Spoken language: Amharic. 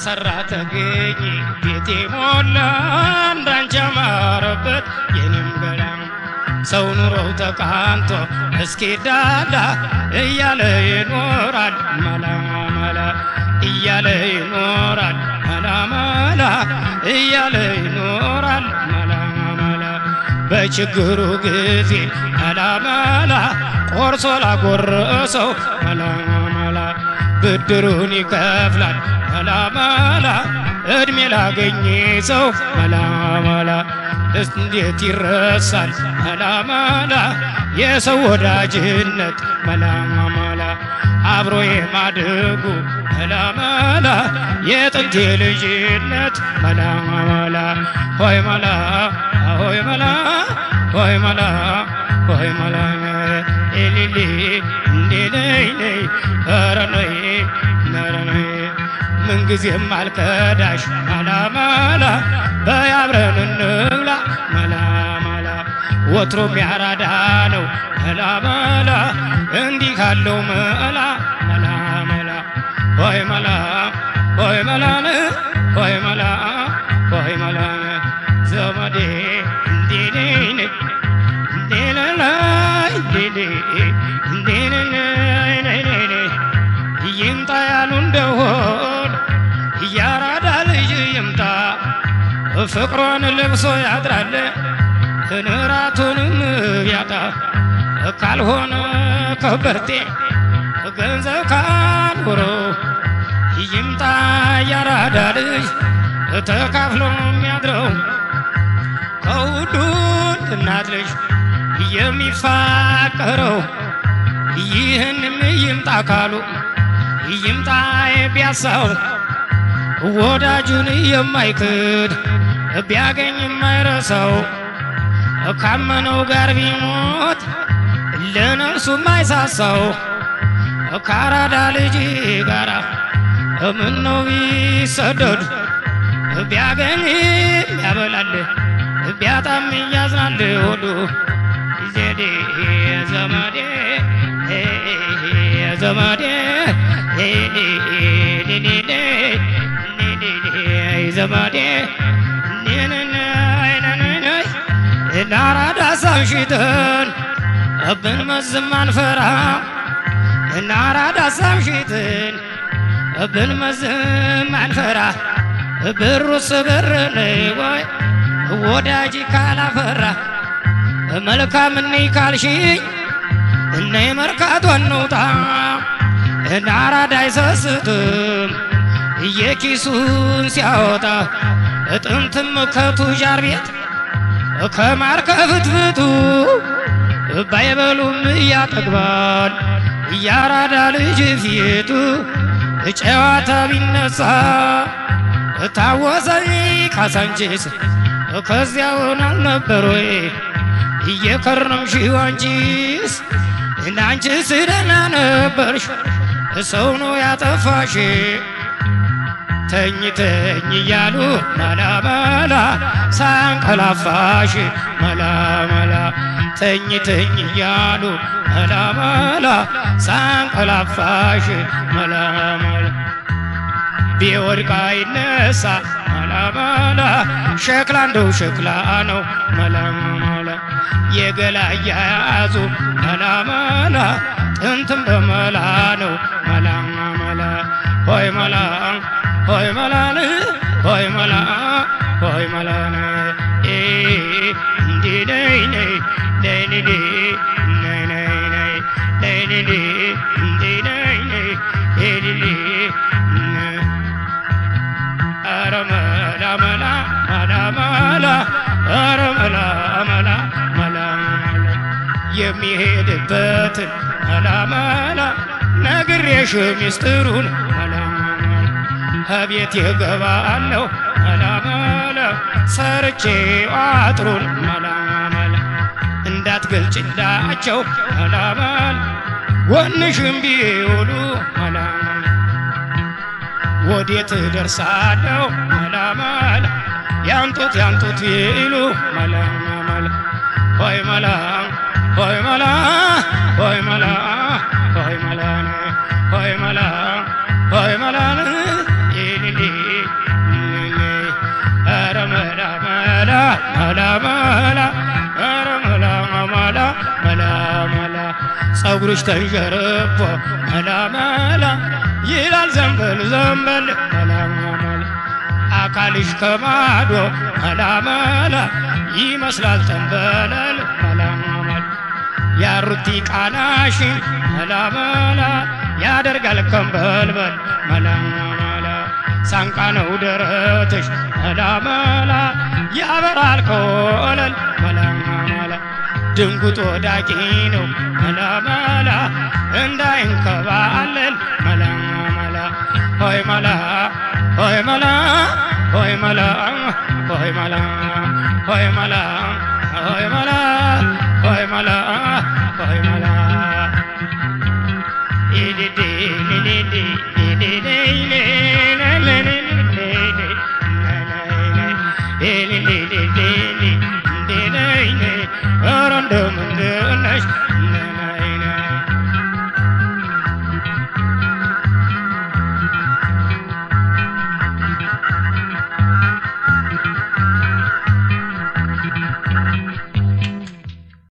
ተሰራ ተገኘ ቤቴ ሞላ እንዳንቺ ያማረበት የኔም ገላ ሰው ኑሮው ተቃንቶ እስኪ ዳዳ እያለ ይኖራል መላ መላ እያለ ይኖራል መላ መላ እያለ ይኖራል መላ መላ በችግሩ ጊዜ መላ መላ ቆርሶ ላጎረሰው መላ መላ ብድሩን ይከፍላል መላ መላ እድሜ ላገኘ ሰው መላ መላ እንዴት ይረሳል መላ መላ የሰው ወዳጅነት መላ መላ አብሮ የማደጉ መላ መላ የጥንት ልጅነት መላ መላ ሆይ መላ ሆይ መላ ሆይ መላ ሆይ መላ ኤሊሊ እንዴ ነይ ነይ ኧረ ነይ ኧረ ነይ ምንጊዜም አልከዳሽ መላ መላ በያብረን እንብላ መላ መላ ወትሮም ያራዳ ነው መላ መላ እንዲህ ካለው መላ መላ መላ ሆይ መላ ሆይ መላን ሆይ መላ ሆይ መላ ዘመዴ እንዴ ነይ ነይ እንዴ ለላይ እንዴ እንዴ ነይ ነይ ነይ ነይ ይምጣ ያሉ እንደሆን እያራዳ ልጅ ይምጣ ፍቅሯን ለብሶ ያድራል እንራቱንም ቢያጣ ካልሆነ ከበርቴ ገንዘብ ካኖሮ ይምጣ ያራዳ ልጅ ተካፍሎ የሚያድረው ከውዱ እናት ልጅ የሚፋቀረው ይህንም ይምጣ ካሉ ይምጣ ቢያሳው ወዳጁን የማይክድ ቢያገኝ የማይረሳው ካመነው ጋር ቢሞት ለነፍሱ የማይሳሳው ከአራዳ ልጅ ጋራ ምነው ቢሰደዱ ቢያገኝ ያበላል ቢያጣም ያዝናል ሆዱ ዘዴ ዘመዴ ዘመዴ ዘመዴ ናራዳ ሳምሽትን ብንመዝም አንፈራ ናራዳ ሳምሽትን ብንመዝም አንፈራ ብሩስ ብር ወይ ወዳጅ ካላፈራ መልካም እነይ ካልሽኝ እነይ መርካቶ እንውጣ ናራዳ አይሰስትም የኪሱን ሲያወጣ ጥንትም ከቱጃር ቤት ከማር ከፍትፍቱ ባይበሉም እያጠግባል እያራዳ ልጅ ፊቱ ጨዋታ ቢነሳ ታወሰኝ ካሳንቺስ ከዚያውን አልነበር ወይ እየከረምሽው አንቺስ እናንቺስ ደህና ነበርሽ ሰው ነው ያጠፋሽ ተኝ ተኝ እያሉ መላ መላ ሳንቀላፋሽ መላ መላ ተኝ ተኝ እያሉ መላ መላ ሳንቀላፋሽ መላ መላ ቢወድቅ አይነሳ መላ መላ ሸክላ እንደው ሸክላ ነው መላ መላ የገላ እያያዙ መላ መላ ጥንትም በመላ ነው መላ መላ ሆይ መላ ሆይ መላን ሆይ መላ ሆይ መላን እንዲ ነይ ነይ ነይ ነይ ነይ ነይ ነይ ነይ ነይ ነይ እንዲ ነይ ነይ ነይ ነይ ኧረ መላ መላ መላ መላ ኧረ መላ መላ መላ መላ የሚሄድበትን መላ መላ ነግሬሽ ሚስጥሩን መላ ከቤት የገባለሁ መላ መላ ሰርቼ አጥሩን መላ መላ እንዳትገልጭላቸው መላ መላ ጎንሽም ቢውሉ መላ ወዴት ደርሳለሁ መላ መላ ያንጡት ያንጡት ይሉ መላ መላ ሆይ መላ ሆይ መላ ሆይ መላ ሆይ መላ ሆይ መላ ሆይ መላ ይልሊ ጸጉርሽ ተንሸርፎ መላ መላ ይላል ዘንበል ዘንበል መላ መላ አካልሽ ከማዶ መላ መላ ይመስላል ተንበለል መላ መላ ያሩቲ ቃናሽን መላ መላ ያደርጋል ከንበልበል መላ መላ ሳንቃ ነው ደረትሽ መላ መላ ያበራል ከወለል መላ መላ ድንጉጥ ወዳቂ ነው መላ መላ እንዳይንከባለል መላ መላ ሆይ መላ ሆይ መላ ሆይ መላ ሆይ መላ ሆይ መላ ሆይ መላ ሆይ መላ ሆይ መላ ኢዲዲ ሊሊዲ ኢዲዲ ሊሊዲ